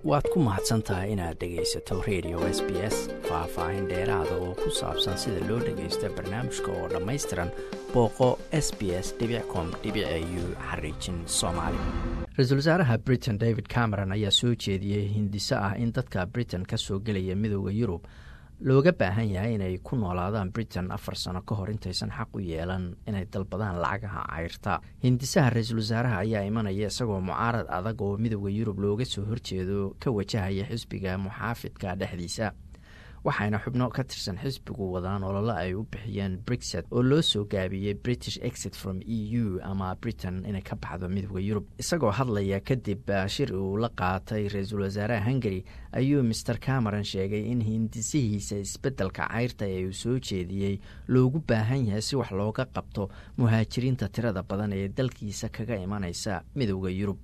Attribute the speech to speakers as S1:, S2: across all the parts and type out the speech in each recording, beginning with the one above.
S1: waad ku mahadsan tahay inaad dhegaysato radio s b s faah-faahin dheeraada oo ku saabsan sida loo dhagaysto barnaamijka oo dhammaystiran booqo s b s com u xariijin soomaali ra-iisul wasaaraha britain david cameron ayaa soo jeediyey hindiso ah in dadka britain ka soo gelaya midooda yurub looga baahan yahay inay ku noolaadaan britain afar sano ka hor intaysan xaq u yeelan inay dalbadaan lacagaha cayrta hindisaha ra-iisul wasaaraha ayaa imanaya isagoo mucaarad adag oo midooda yurub looga soo horjeedo ka wajahaya xisbiga muxaafidka dhexdiisa waxayna xubno ka tirsan xisbigu wadaan olole ay u bixiyeen brexit oo loo soo gaabiyey british exit from e u ama britain inay ka baxdo midooda yurub isagoo hadlaya kadib shir uu la qaatay ra-iisul wasaaraha hungary ayuu master cameron sheegay in hindisihiisa isbeddelka cayrta ee uu soo jeediyey loogu baahan yahay si wax looga qabto muhaajiriinta tirada badan ee dalkiisa kaga imanaysa midooda yurub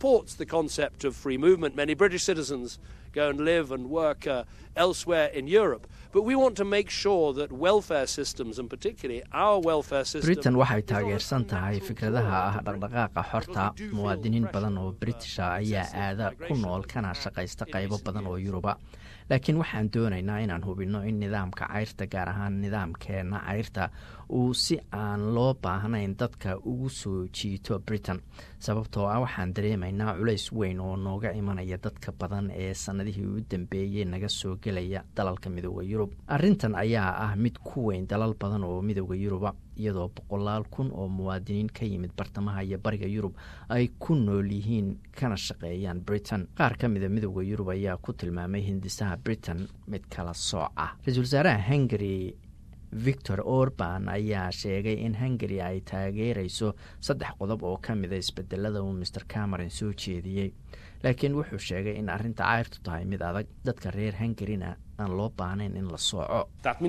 S2: go and live and work uh, elsewhere in Europe. But we want to make sure that welfare systems, and particularly our welfare system.
S1: britain waxay taageersan tahay fikradaha ah dhaqdhaqaaqa xorta muwaadiniin badan oo britisha ayaa aada ku nool kana shaqaysta qaybo badan oo yuruba laakiin waxaan doonaynaa inaan hubinno in nidaamka cayrta gaar ahaan nidaamkeena cayrta uu si aan loo baahnayn dadka ugu soo jiito britain sababtoo ah waxaan dareemaynaa culays weyn oo nooga imanaya dadka badan ee sannadihii u dambeeyey naga soo gelaya dalalka midooda yurub arrintan ayaa ah mid ku weyn dalal badan oo midooda yuruba iyadoo boqolaal kun oo muwaadiniin ka yimid bartamaha iyo bariga yurub ay ku nool yihiin kana shaqeeyaan britain qaar ka mida midooda yurub ayaa ku tilmaamay hindisaha britain mid kala sooc ah ra-iisul wasaaraha hungary victor orban ayaa sheegay in hungary ay taageerayso saddex qodob oo ka mida isbedelada uu master cameron soo jeediyey laakiin wuxuu sheegay in arrinta cayrtu tahay mid adag dadka reer hungaryna aan loo baahnayn in la sooco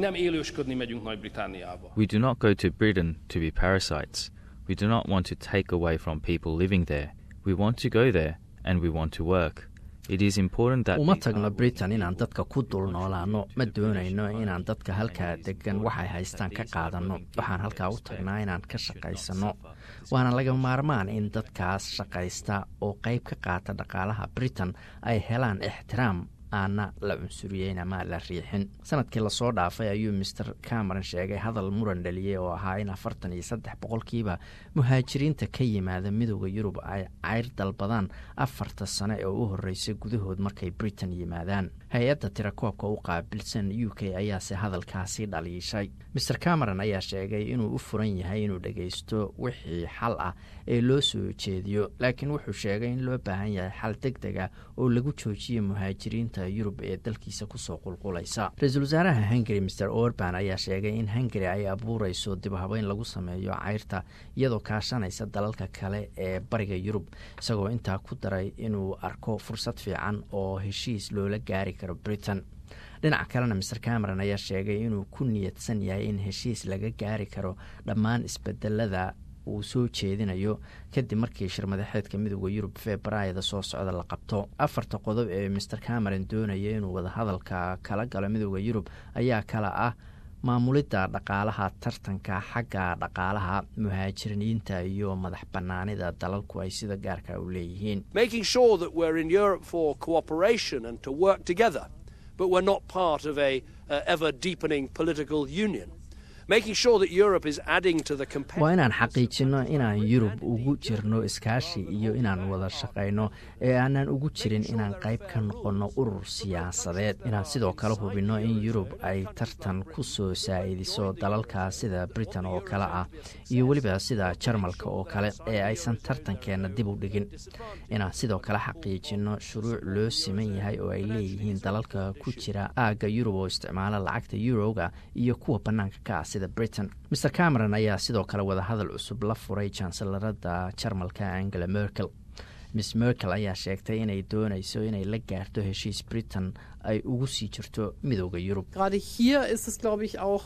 S3: We do not go to Britain to be parasites. We do not want to take away from people living there. We want to go there and we want to work. It is important that
S1: uma tagno britain inaan dadka ku dul noolaano ma doonayno inaan dadka halkaa degan waxay haystaan ka qaadanno waxaan halkaa u tagnaa inaan ka shaqaysanno waana laga maarmaan in dadkaas shaqaysta oo qayb ka qaata dhaqaalaha britain ay helaan ixtiraam aana la cunsuriyeyn ama la riixin sanadkii lasoo dhaafay ayuu master cameron sheegay hadal muran dhaliyey oo ahaa in afartan iyo saddex boqolkiiba muhaajiriinta ka yimaada midooda yurub ay cayr dalbadaan afarta sane oo u horeysay gudahood markay britain yimaadaan hay-adda tirakoobka u qaabilsan u k ayaase hadalkaasi dhaliishay master cameron ayaa sheegay inuu u furan yahay inuu dhagaysto wixii xal ah ee loo soo jeediyo laakiin wuxuu sheegay in loo baahan yahay xal deg deg ah oo lagu joojiyo muhaajiriinta yurub ee dalkiisa kusoo qulqulaysa ra-iisul wasaaraha hungary master orban ayaa sheegay in hungary ay abuureyso dibhabeyn lagu sameeyo cayrta iyadoo kaashanaysa dalalka kale ee bariga yurub isagoo intaa ku daray inuu arko fursad fiican oo heshiis loola gaari karo britain dhinaca kalena master cameron ayaa sheegay inuu ku niyadsan yahay in heshiis laga gaari karo dhammaan isbedelada uu soo jeedinayo kadib markii shirmadaxeedka midooda yurub februaryada soo socda la qabto afarta qodob ee master cameron doonaya inuu wadahadalka kala galo midooda yurub ayaa kala ah maamulidda dhaqaalaha tartanka xagga dhaqaalaha muhaajiriinta iyo madax banaanida dalalku ay sida gaarka u leeyihiin
S2: Making sure that we're in Europe for cooperation and to work together, but we're not part of a uh, ever deepening political union. Making sure that Europe is adding to the
S1: waa inaan xaqiijinno inaan yurub ugu jirno iskaashi iyo inaan wada shaqayno ee aanan ugu jirin inaan qayb ka noqonno urur siyaasadeed inaan sidoo kale hubinno in yurub ay tartan ku soo saa'idiso dalalka sida britain oo kale ah iyo weliba sida jarmalka oo kale ee aysan tartankeenna dib u dhigin inaan sidoo kale xaqiijinno shuruuc loo siman yahay oo ay leeyihiin dalalka ku jira aagga yurub oo isticmaala lacagta yuroga iyo kuwa bannaanka ka ah sida britain master cameron ayaa sidoo kale wadahadal cusub la furay jansalarada jarmalka angela merkel miss merkel ayaa sheegtay inay doonayso inay la gaarto heshiis britain ay ugu sii jirto midooda yurub
S4: Gerade hier ist es, glaube ich, auch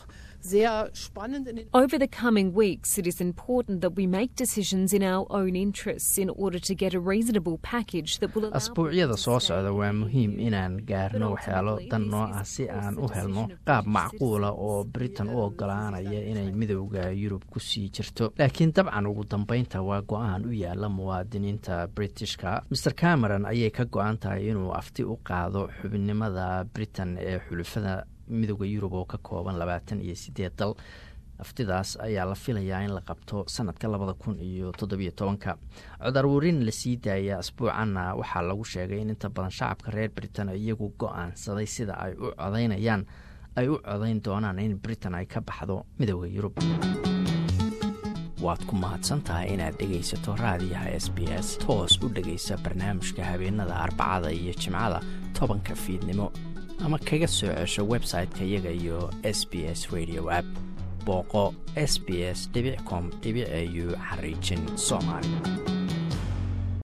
S4: Over the coming weeks, it is important that we make decisions in our own interests in order to get a reasonable package that will allow
S1: asbuucyada soo socda waa muhiim inaan gaarno waxyaalo dan noo ah si aan u helno qaab macquula oo britain u ogolaanaya inay midowda yurub ku sii jirto laakiin dabcan ugu dambeynta waa go-aan u yaala muwaadiniinta britishka maer cameron ayay ka go-an tahay inuu afti u qaado xubinimada britain ee xulufada midowda yurub oo ka kooban labaatan iyo sideed dal aftidaas ayaa la filayaa in la qabto sanadka labada kun iyo toddobiyo tobanka codarwarin la sii daaya asbuucanna waxaa lagu sheegay in inta badan shacabka reer britain iyagu go-aansaday sida ay u codaynayaan ay u codayn doonaan in britain ay ka baxdo midowda yurub waad ku mahadsantahay inaad dhegaysato raadiyaha s b s toos u dhegaysa barnaamijka habeenada arbacada iyo jimcada tobanka fiidnimo ama kaga soo cesho website-ka iyaga iyo s b s radio app booqo s b s com au xariijin soomaali